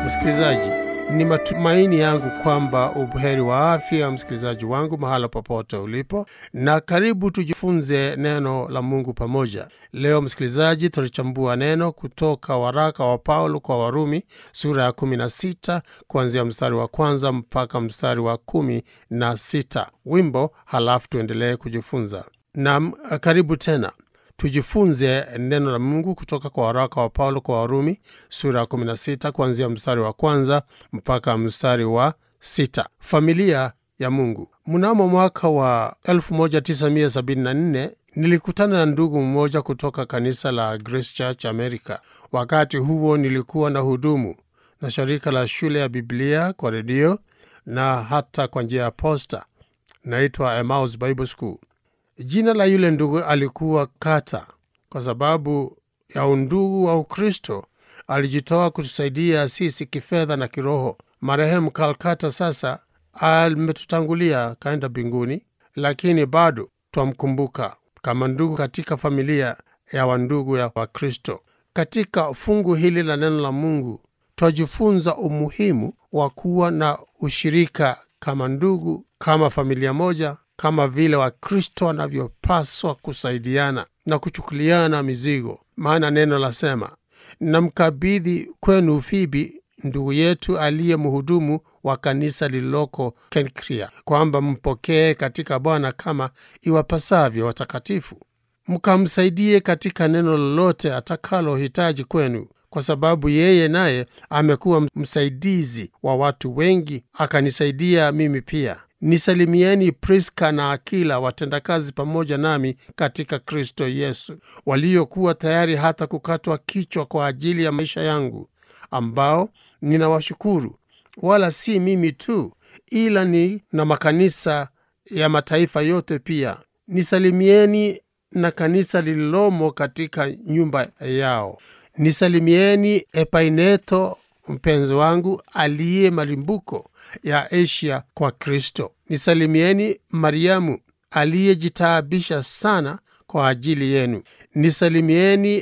Msikilizaji, ni matumaini yangu kwamba ubuheri wa afya, msikilizaji wangu, mahala popote ulipo, na karibu tujifunze neno la Mungu pamoja. Leo msikilizaji, tutachambua neno kutoka waraka wa Paulo kwa Warumi sura ya 16 kuanzia mstari wa kwanza mpaka mstari wa kumi na sita. Wimbo, halafu tuendelee kujifunza. Nam, karibu tena tujifunze neno la Mungu kutoka kwa waraka wa Paulo kwa Warumi sura ya 16 kuanzia mstari wa kwanza mpaka mstari wa sita. Familia ya Mungu. Mnamo mwaka wa 1974 nilikutana na ndugu mmoja kutoka kanisa la Grace Church America. Wakati huo nilikuwa na hudumu na shirika la shule ya Biblia kwa redio na hata kwa njia ya posta, naitwa Emmaus Bible School. Jina la yule ndugu alikuwa Kata. Kwa sababu ya undugu wa Ukristo, alijitoa kutusaidia sisi kifedha na kiroho. Marehemu Kalkata sasa ametutangulia kaenda mbinguni, lakini bado twamkumbuka kama ndugu katika familia ya wandugu ya Wakristo. Katika fungu hili la neno la Mungu twajifunza umuhimu wa kuwa na ushirika kama ndugu, kama familia moja kama vile Wakristo wanavyopaswa kusaidiana na kuchukuliana mizigo. Maana neno lasema, namkabidhi kwenu Fibi ndugu yetu aliye mhudumu wa kanisa lililoko Kenkria, kwamba mpokee katika Bwana kama iwapasavyo watakatifu, mkamsaidie katika neno lolote atakalohitaji kwenu, kwa sababu yeye naye amekuwa msaidizi wa watu wengi, akanisaidia mimi pia. Nisalimieni Priska na Akila, watendakazi pamoja nami katika Kristo Yesu, waliokuwa tayari hata kukatwa kichwa kwa ajili ya maisha yangu, ambao ninawashukuru, wala si mimi tu, ila ni na makanisa ya mataifa yote pia. Nisalimieni na kanisa lililomo katika nyumba yao. Nisalimieni Epaineto mpenzi wangu aliye malimbuko ya Asia kwa Kristo. Nisalimieni Mariamu aliyejitaabisha sana kwa ajili yenu. Nisalimieni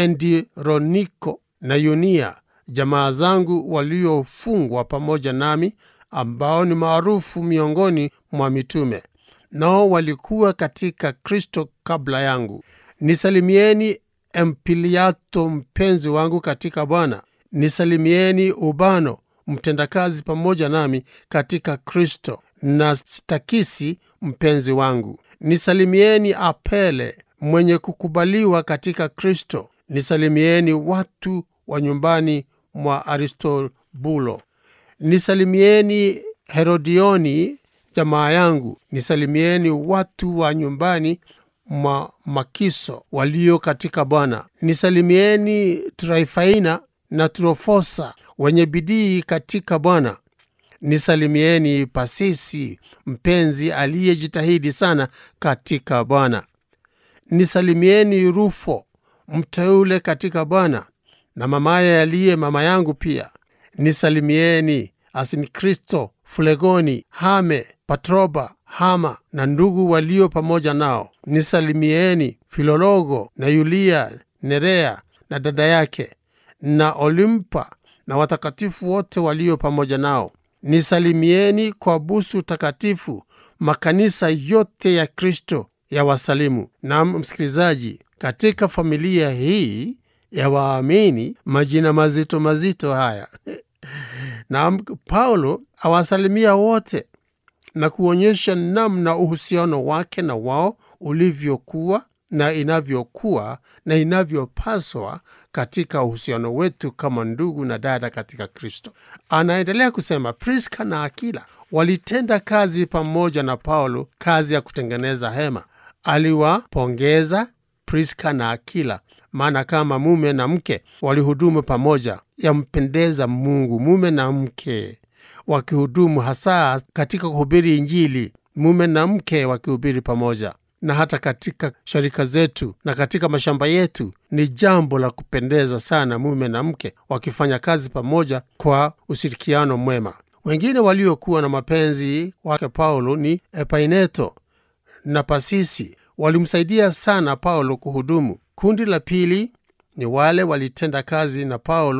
Endironiko na Yunia, jamaa zangu waliofungwa pamoja nami, ambao ni maarufu miongoni mwa mitume, nao walikuwa katika Kristo kabla yangu. Nisalimieni Empiliato mpenzi wangu katika Bwana. Nisalimieni Ubano mtendakazi pamoja nami katika Kristo, na Stakisi mpenzi wangu. Nisalimieni Apele mwenye kukubaliwa katika Kristo. Nisalimieni watu wa nyumbani mwa Aristobulo. Nisalimieni Herodioni jamaa yangu. Nisalimieni watu wa nyumbani mwa Makiso walio katika Bwana. Nisalimieni Traifaina na Trofosa wenye bidii katika Bwana. Nisalimieni Pasisi mpenzi aliyejitahidi sana katika Bwana. Nisalimieni Rufo mteule katika Bwana, na mamaye aliye mama yangu pia. Nisalimieni Asinkristo, Fulegoni, Hame, Patroba, Hama na ndugu walio pamoja nao. Nisalimieni Filologo na Yulia, Nerea na dada yake na Olimpa na watakatifu wote walio pamoja nao. Nisalimieni kwa busu takatifu. Makanisa yote ya Kristo ya wasalimu. Na msikilizaji, katika familia hii ya waamini, majina mazito mazito haya na Paulo awasalimia wote na kuonyesha namna uhusiano wake na wao ulivyokuwa na inavyokuwa na inavyopaswa katika uhusiano wetu kama ndugu na dada katika Kristo. Anaendelea kusema, Priska na Akila walitenda kazi pamoja na Paulo, kazi ya kutengeneza hema. Aliwapongeza Priska na Akila, maana kama mume na mke walihudumu pamoja, yampendeza Mungu. Mume na mke wakihudumu, hasa katika kuhubiri Injili, mume na mke wakihubiri pamoja na hata katika sharika zetu na katika mashamba yetu, ni jambo la kupendeza sana, mume na mke wakifanya kazi pamoja kwa ushirikiano mwema. Wengine waliokuwa na mapenzi wake Paulo ni Epaineto na Pasisi, walimsaidia sana Paulo kuhudumu. Kundi la pili ni wale walitenda kazi na Paulo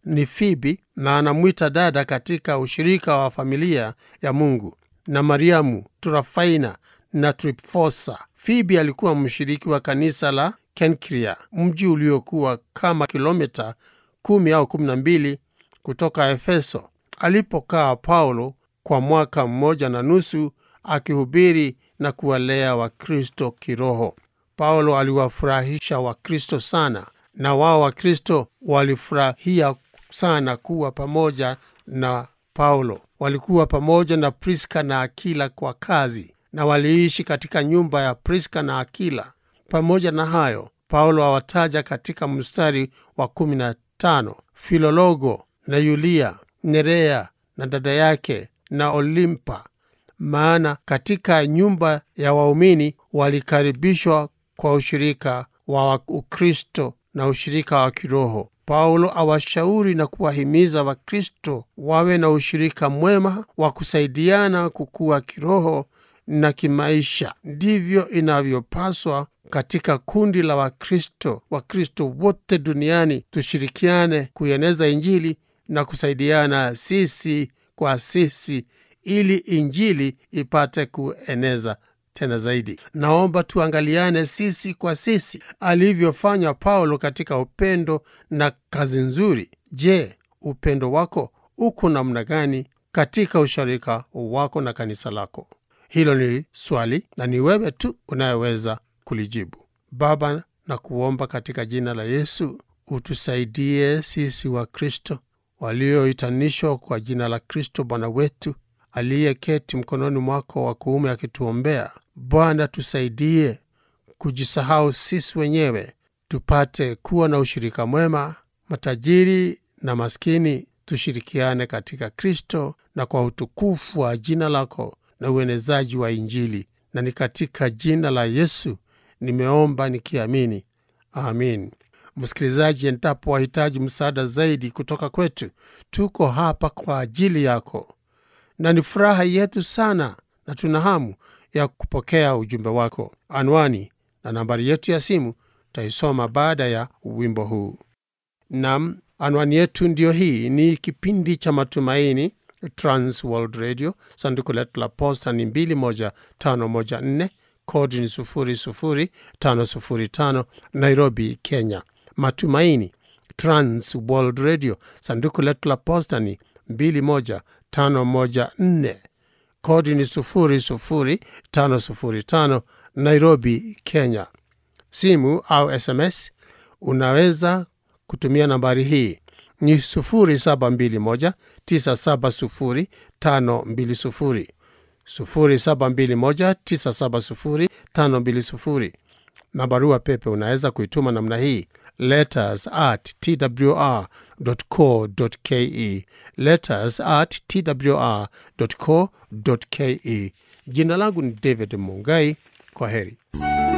ni Fibi na anamwita dada katika ushirika wa familia ya Mungu, na Mariamu, Turafaina na Tripfosa. Fibi alikuwa mshiriki wa kanisa la Kenkria, mji uliokuwa kama kilomita kumi au kumi na mbili kutoka Efeso, alipokaa Paulo kwa mwaka mmoja na nusu akihubiri na kuwalea Wakristo kiroho. Paulo aliwafurahisha Wakristo sana, na wao Wakristo walifurahia sana kuwa pamoja na Paulo. Walikuwa pamoja na Priska na Akila kwa kazi, na waliishi katika nyumba ya Priska na Akila. Pamoja na hayo, Paulo awataja katika mstari wa kumi na tano Filologo na Yulia, Nerea na dada yake na Olimpa, maana katika nyumba ya waumini walikaribishwa kwa ushirika wa Ukristo na ushirika wa kiroho. Paulo awashauri na kuwahimiza Wakristo wawe na ushirika mwema wa kusaidiana kukua kiroho na kimaisha. Ndivyo inavyopaswa katika kundi la Wakristo. Wakristo wote duniani tushirikiane kuieneza Injili na kusaidiana sisi kwa sisi, ili Injili ipate kueneza tena zaidi. Naomba tuangaliane sisi kwa sisi alivyofanya Paulo katika upendo na kazi nzuri. Je, upendo wako uko namna gani katika ushirika wako na kanisa lako? Hilo ni swali na ni wewe tu unayeweza kulijibu. Baba, na kuomba katika jina la Yesu utusaidie sisi wa Kristo walioitanishwa kwa jina la Kristo Bwana wetu aliyeketi mkononi mwako wa kuume akituombea. Bwana, tusaidie kujisahau sisi wenyewe, tupate kuwa na ushirika mwema. Matajiri na maskini tushirikiane katika Kristo na kwa utukufu wa jina lako na uenezaji wa Injili, na ni katika jina la Yesu nimeomba nikiamini, amin. Msikilizaji, endapo wahitaji msaada zaidi kutoka kwetu, tuko hapa kwa ajili yako, na ni furaha yetu sana na tuna hamu ya kupokea ujumbe wako. Anwani na nambari yetu ya simu taisoma baada ya wimbo huu. Nam, anwani yetu ndiyo hii. Ni kipindi cha Matumaini, Trans World Radio. Sanduku letu la posta ni 21514 kodi ni 00505 Nairobi, Kenya. Matumaini, Trans World Radio. Sanduku letu la posta ni 21514 kodi ni 00505 Nairobi, Kenya. Simu au SMS unaweza kutumia nambari hii ni 0721970520 0721970520 na barua pepe unaweza kuituma namna hii letters at twr.co.ke letters at twr.co.ke jina langu ni david mungai kwa heri